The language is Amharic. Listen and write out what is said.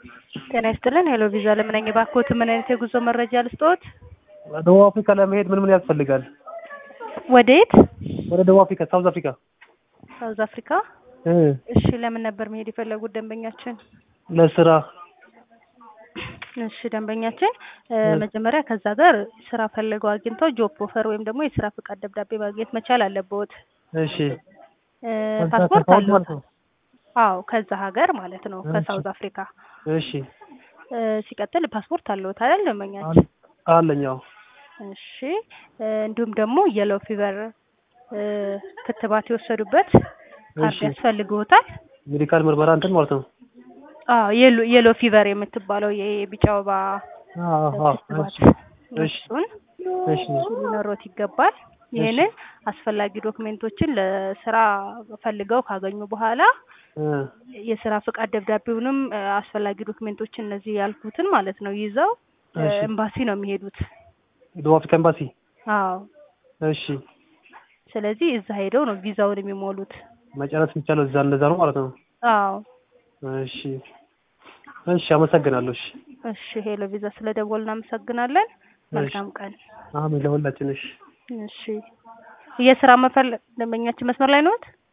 ጤና ይስጥልን። ሄሎ ቪዛ ለምነኝ ባክዎት፣ ምን አይነት የጉዞ መረጃ ልስጥዎት? ደቡብ አፍሪካ ለመሄድ ምን ምን ያስፈልጋል? ወዴት? ወደ ደቡብ አፍሪካ፣ ሳውዝ አፍሪካ። ሳውዝ አፍሪካ። እ እሺ፣ ለምን ነበር መሄድ የፈለጉት ደንበኛችን? ለስራ እሺ ደንበኛችን እ መጀመሪያ ከዛ ጋር ስራ ፈልገው አግኝተው ጆብ ኦፈር ወይም ደግሞ የስራ ፍቃድ ደብዳቤ ማግኘት መቻል አለብዎት። እሺ። እ ከዛ ፓስፖርት ከሳውዝ አለው? ማለት ነው። አዎ ከዛ ሀገር ማለት ነው፣ እሺ። ከሳውዝ አፍሪካ። እሺ። እ ሲቀጥል ፓስፖርት አለዎት አይደል ደንበኛችን? አለ- አለኝ። አዎ። እሺ እ እንዲሁም ደግሞ የሎ ፊቨር እ ክትባት የወሰዱበት ካርድ እሺ። ያስፈልግዎታል። ሜዲካል ምርመራ እንትን ማለት ነው። አዎ የሎ የሎ ፊቨር የምትባለው የቢጫ ወባ አዎ፣ አዎ። ክትባት እሺ። እሺ። እሱን እሺ። ሊኖሮት ይገባል። ይህንን አስፈላጊ ዶክሜንቶችን ለስራ ፈልገው ካገኙ በኋላ እ የስራ ፍቃድ ደብዳቤውንም እ አስፈላጊ ዶክሜንቶችን እነዚህ ያልኩትን ማለት ነው ይዘው እ እሺ። ኤምባሲ ነው የሚሄዱት። ደቡብ አፍሪካ ኤምባሲ። አዎ እሺ። ስለዚህ እዛ ሄደው ነው ቪዛውን የሚሞሉት። መጨረስ የሚቻለው እዛ እንደዛ ነው ማለት ነው። አዎ እሺ። እሺ። አመሰግናለሁ። እሺ። እሺ ሄሎ ቪዛ ስለ ደወል እናመሰግናለን። መልካም ቀን። አሜን ለሁላችን። እሺ። እሺ የስራ መፈል ደንበኛችን መስመር ላይ ነዎት?